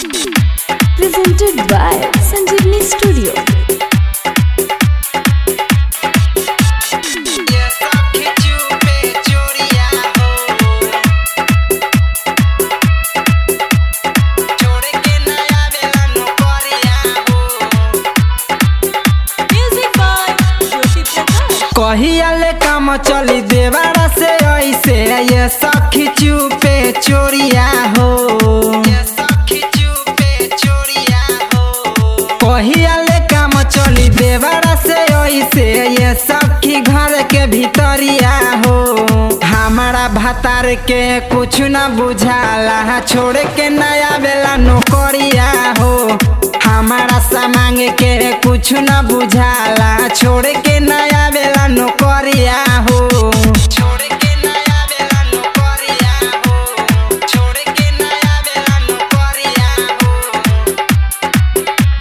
Presented by Sanjeevani Studio. ये सब खिचू पे चोरिया हो छोड़ के नया बेला नौकरिया हो Music by Jyoti Prakash. कहिया ले काम चली देवारा से ऐसे ये सखी चुपे चोरिया हो ये सखी चुपे चोरिया हो कहिया ले काम चली देवारा से ऐसे ये सखी घर के भीतरिया हो हमारा भतार के कुछ न बुझाला छोड़ के नया बेला नौकरिया हो हमारा सामांग के कुछ न बुझाला छोड़ के नया बेला नौकरिया हो छोड़ के नया बेला नौकरिया हो छोड़ के नया बेला नौकरिया हो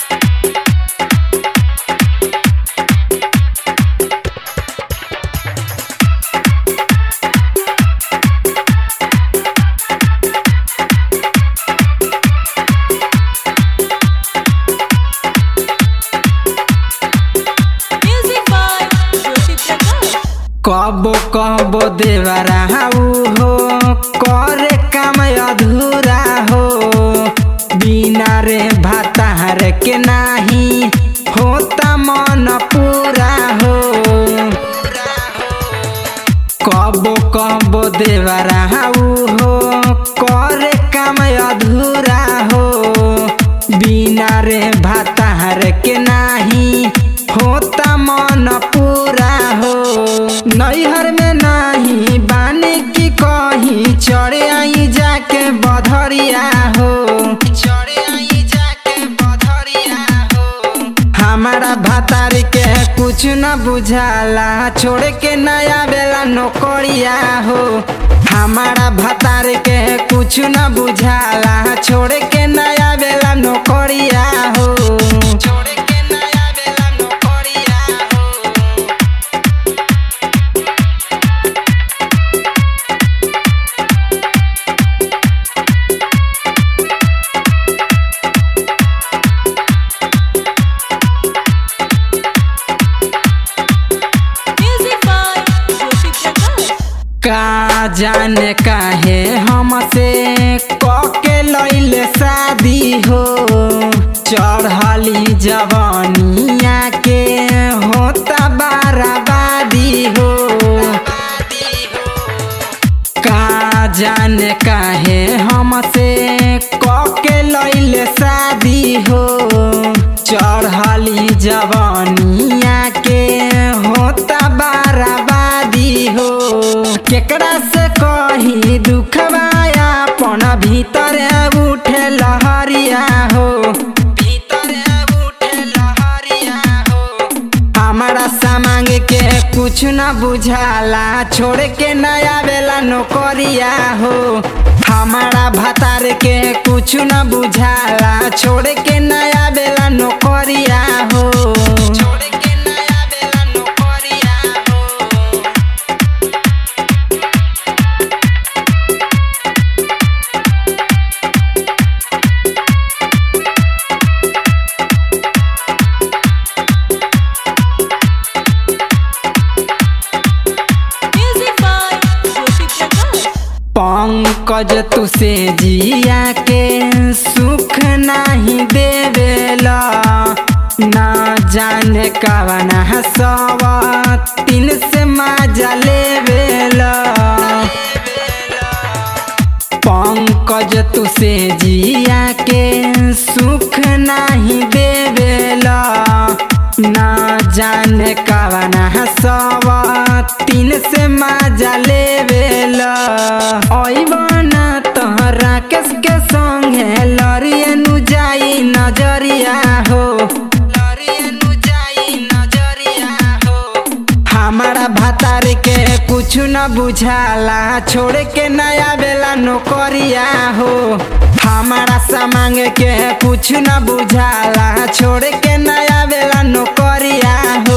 Music by Jyoti Prakash. कबो कबो देवरा हो करे काम अधूरा हो बिना रे भातार के नाही होता मन पूरा हो कबो कबो देवरा हो करे काम अधूरा हो बिना रे भातार के नाही होता मन पूरा हो नैहर में नाही बानी की कहीं चढ़े आई जाके बधरिया हो चढ़े आई जाके बधरिया हो हमारा भातार के कुछ न बुझाला छोड़ के नया बेला नौकरिया हो हमारा भातार के कुछ न बुझाला छोड़ के नया बेला नौकरिया हो छोड़ के नया बेला नौकरिया हो Music by Jyoti Prakash. का जाने काहे हमसे कके लैले शादी हो चढ़ली जवानिया के होता बाराबादी हो का जाने काहे हमसे कके लैले शादी हो चढ़ली जवानिया के होता बाराबादी हो केकरा से कही दुखवाया अपन भीतर उठे लहरिया हो भीतर उठे लहरिया हो हमारा सामांग के कुछ न बुझाला छोड़ के नया बेला नौकरिया हो हमारा भतार के कुछ न बुझाला छोड़ के नया बेला नौकरिया हो छोड़ के नया बेला नौकरिया हो Music by Jyoti Prakash. Pankaj तुसे जिया के सुख नहीं देवेला ना जाने कवना सवा तीन से मजा लेवेला पंकज तुसे जिया के सुख नहीं देवेला ना जाने कवना सवा तीन से मजा लेवेला अइबना तोहरा केस के संगे लड़िए नु जाई नजरिया हो लड़िए नु जाई नजरिया हो हमारा भतार के कुछ न बुझाला छोड़ के नया बेला नौकरिया हो हमारा सामांग के कुछ न बुझाला छोड़ के नया बेला नौकरिया हो